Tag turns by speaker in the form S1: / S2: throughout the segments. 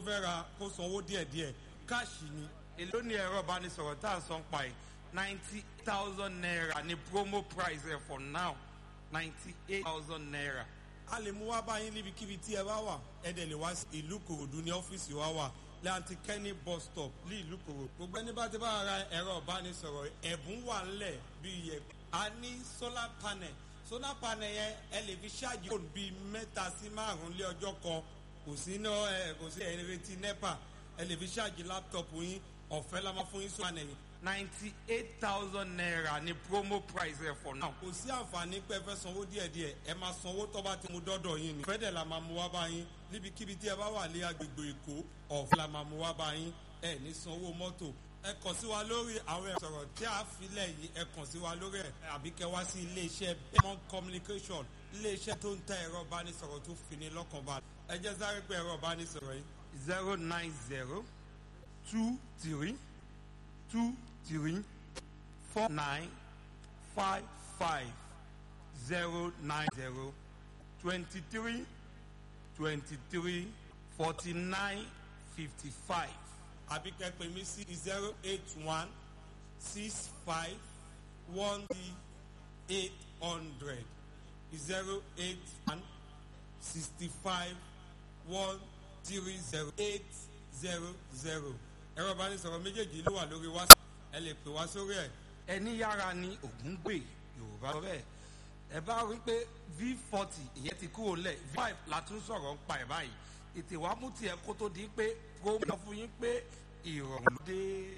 S1: fẹ́ ra kó sanwó díẹ̀díẹ̀ káàṣì ni èló ni ẹ̀rọ ìbánisọ̀rọ̀ tá à ń san pa ẹ̀ ninety thousand naira ni promo price ẹ̀ for now ninety eight thousand naira. a lè mú wá báyìí níbikíbi tí ẹ bá wà ẹ dẹ̀ lè wá sí ìlú kòròdú ní ọ́fíìsì wa wà láti kẹ́ni bus stop ní ìlú kòròdú. gbogbo ẹni bá ti bá ra ẹ̀rọ ìbánisọ̀rọ̀ ẹ̀bùn wà ńlẹ̀ bíi yẹ a ní solar panel solar panel yẹn ẹ lè fi ṣáàjì fóònù bíi mẹ́ta sí márùn-ún lé ọjọ́ kan kò sí ná ẹ kò sí ẹ retí nepa ẹ lè fi ṣáàjì láptọ̀pù yín ọ̀fẹ́ la máa fún yín solar panel yìí ninety eight thousand naira ni promo price ẹ for now. kò sí àǹfààní pé ẹ fẹ́ sanwó díẹ̀díẹ̀ ẹ máa sanwó tó bá ti mú dọ́dọ̀ yín ni. fẹ́dẹ̀ la máa mú wá bá yín níbikíbi tí ẹ bá wà ní agbègbè èkó ọ̀fẹ́ la máa mú wá bá yín ẹ ní sanwó mọ́tò ẹ kàn sí wa lórí àwọn ẹ̀sọ̀rọ̀ tí a filẹ̀ yìí ẹ kàn sí wa lórí ẹ̀ àbí kẹ wá sí iléeṣẹ́ bemon communication iléeṣẹ́ tó ń tẹ ẹ̀rọ ìbánisọ̀rọ̀ tó fi ní lọ́kàn bá ẹ jẹ́ sáré pé ẹ̀rọ ìbánisọ̀rọ̀ yìí zero nine zero two three two three four nine five five zero nine zero twenty three twenty three forty nine fifty five àbí kẹ́ pè mí sí zero eight one six five one three eight hundred zero eight one sixty five one three zero eight zero zero ẹ̀rọ ìbánisọ̀rọ̀ méjèèjì ló wà lórí whatsapp ẹ lè pè wá sórí ẹ̀. ẹni yára ni ògùn gbè yorùbá sọ bẹ́ẹ̀ ẹ bá rí pé v forty ìyẹn ti kúrò lẹ̀ v five la tún sọ̀rọ̀ ń pa ẹ̀ báyìí ètè wàá mú tiẹ̀ kó tó di pé kó mọ̀ fún yín pé ìrọ̀rùn ló dé.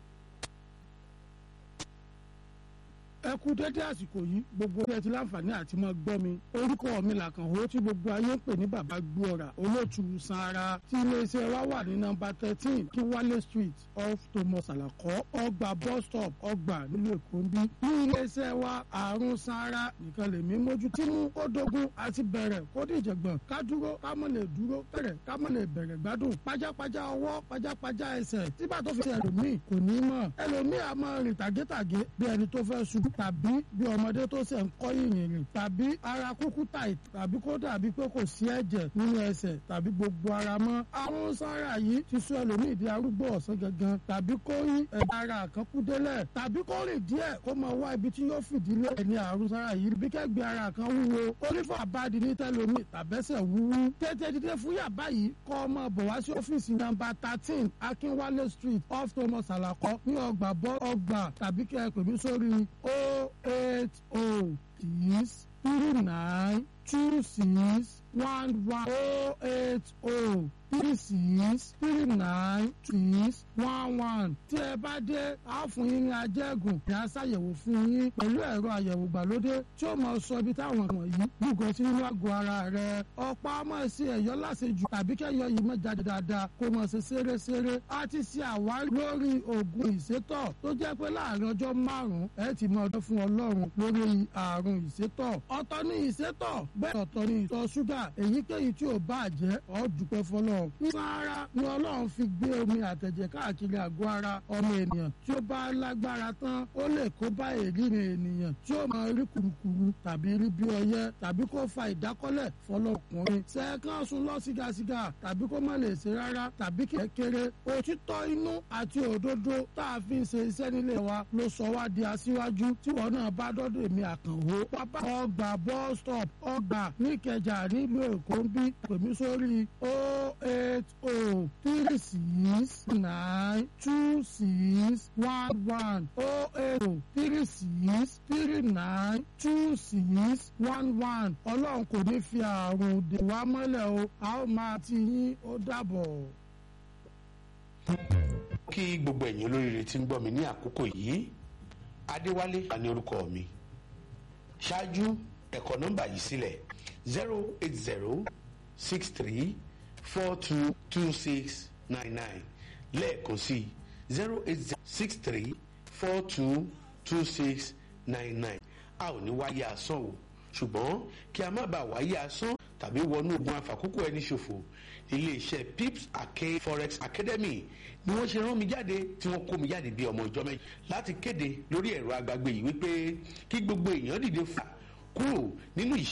S2: ẹ kú dédé àsìkò yìí gbogbo ẹ ti láǹfààní àti máa gbọ́ mi orúkọ mi làkànwó tí gbogbo ayé ń pè ní bàbá gbóòrà olóòtú sanra tí iléeṣẹ́ wa wà ní nọ́mbà thirteen kíwálé street off thomas alakọ ọgbà bus stop ọgbà nílùú èkó ń bí ní iléeṣẹ́ wa àrùn sanra nìkan lèmi mójú tí mú kó dógún àti bẹ̀rẹ̀ kó dìjẹ̀gbọ̀n ká dúró ká mọ̀ lè dúró bẹ̀rẹ̀ ká mọ̀ lè bẹ̀rẹ̀ gbádùn pajápajá ọwọ́ pajápajá ẹsẹ̀ tí bá tó fi ṣe ẹlòmíì kò ní mọ̀ ẹlòmíì a máa rìn tàgétàgé bí ẹni tó fẹ́ ṣubú tàbí bí ọmọdé tó ṣe ń kọ́ yìnyín rìn tàbí ara kúkú tàì tàbí kó dàbí pé kò sí ẹ̀jẹ̀ nínú ẹsẹ̀ tàbí gbogbo ara mọ́. àrùn sára yìí ti sọ ẹlòmíì di arúgbó ọ̀sán gangan tàbí kó yí ẹ̀dá ara kan kú délẹ̀ tàbí kó rìn díẹ̀ kó máa wá ibi tí yóò fìdílé ẹni àrùn sára yìí bí kẹ́gbẹ́ ara kan wúwo onífọ̀ àbádi ní tẹ́lómi tàbẹ́sẹ̀ wúwú. tètè dídé fún yàbá yìí kọ́ ọmọ bọ̀ wá sí ọ́fíìsì nọ́mbà thirteen akínwálé street off thomas alakọ ní ọgbà bọ́ ọgbà tàbí kẹ́ ẹ pè mí sórí o eight o six three nine two six one one o eight o three six three nine six one one tí ẹ bá dé a fún yín ní ajẹ́gùn ní a ṣàyẹ̀wò fún yín pẹ̀lú ẹ̀rọ àyẹ̀wò gbàlódé tí ó máa sọ ibi táwọn wọ̀nyí gbùgàn sí nínú àgọ́ ara rẹ̀ ọ̀pá máa ṣe ẹ̀yọ́ láṣejù tàbí kẹ́yọ́ yìí máa jáde dáadáa kó máa ṣe ṣeréṣeré a ti ṣe àwárí lórí oògùn ìsétọ̀ tó jẹ́ pé láàrin ọjọ́ márùn-ún ẹ ti máa dọ́ fún ọlọ́run lórí àrùn ìsétọ̀ ọ̀tọ̀ ní ìsétọ̀ bẹ́ẹ̀ ọ̀tọ̀ ní ìtọ̀ ṣúgà èyíkéyìí tí ò bá jẹ́ ọ́ dúpẹ́ fọlọ́ sáárá ni ọlọ́run fi gbé omi àtẹ̀jẹ̀ káàkiri àgọ́ ara ọmọ ènìyàn tí ó bá lágbára tán ó lè kó bá èrírin ènìyàn tí ó máa rí kùrukùru tàbí rí bí ọyẹ tàbí kó fa ìdákọ́lẹ̀ fọlọ́kùnrin sẹ́ẹ̀kan sùn lọ sígasiga tàbí kó má lè ṣe rárá tàbí kékeré òtítọ́ inú àti òdodo tá a fi ń ṣe iṣẹ́ nílé wa ló sọ wá di aṣíwájú tí wọn náà bá dọ́dọ̀ èmi àkànwó pápá ọgbà bus stop ọgbà níkẹjà nílùú èkó ń bí pèmí sórí o eight o three six nine two six one one o eight o three six three nine two six one one ọlọ́run kò ní fi àrùn dè wá mọ́lẹ̀ o a ó máa ti yín ó dàbọ̀.
S3: kí gbogbo ẹ̀yin olóríire tí ń gbọ́ mi ní àkókò yìí adéwálé wà ní orúkọ mi ṣáájú ẹ̀kọ́ nọ́mbà yìí sílẹ̀ zero eight zero six three four two two six nine nine lẹ́ẹ̀kan sí zero eight zero six three four two two six nine nine a ò ní wáyé asán o ṣùgbọ́n kí a má bàa wáyé asán tàbí wọnú ogun àfàkókò ẹni ṣòfò iléeṣẹ́ pips arcade forex academy ni wọ́n ṣe rán mi jáde tí wọ́n kó mi jáde bí ọmọ ìjọ mẹ́jọ láti kéde lórí ẹ̀rọ agbágbé yìí wípé kí gbogbo èèyàn dìde fà kúrò nínú ìṣẹ́